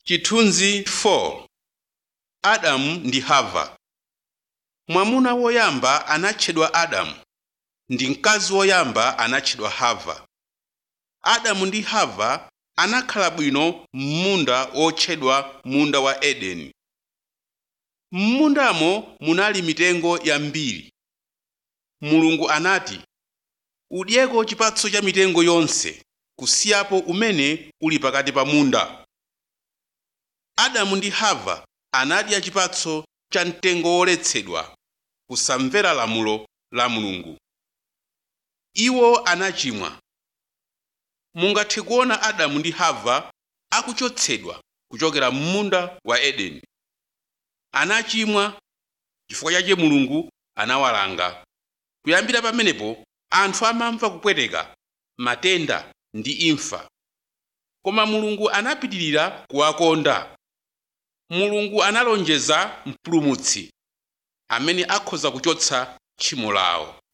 Chithunzi 4 Adamu ndi Hava Mwamuna woyamba anatchedwa Adamu ndi mkazi woyamba anatchedwa Hava. Adamu ndi Hava anakhala bwino m'munda wotchedwa munda wa Edeni. M'mundamo munali mitengo yambiri. Mulungu anati, “Udyeko chipatso cha mitengo yonse kusiyapo umene uli pakati pa munda.” Adamu ndi Hava anadya chipatso cha mtengo woletsedwa kusamvera lamulo la Mulungu. Iwo anachimwa. Mungathe kuona Adamu ndi Hava akuchotsedwa kuchokera m'munda wa Edeni. Anachimwa chifukwa chake Mulungu anawalanga. Kuyambira pamenepo anthu amamva kupweteka, matenda ndi imfa. Koma Mulungu anapitirira kuwakonda. Mulungu analonjeza Mpulumutsi amene akhoza kuchotsa tchimo lawo.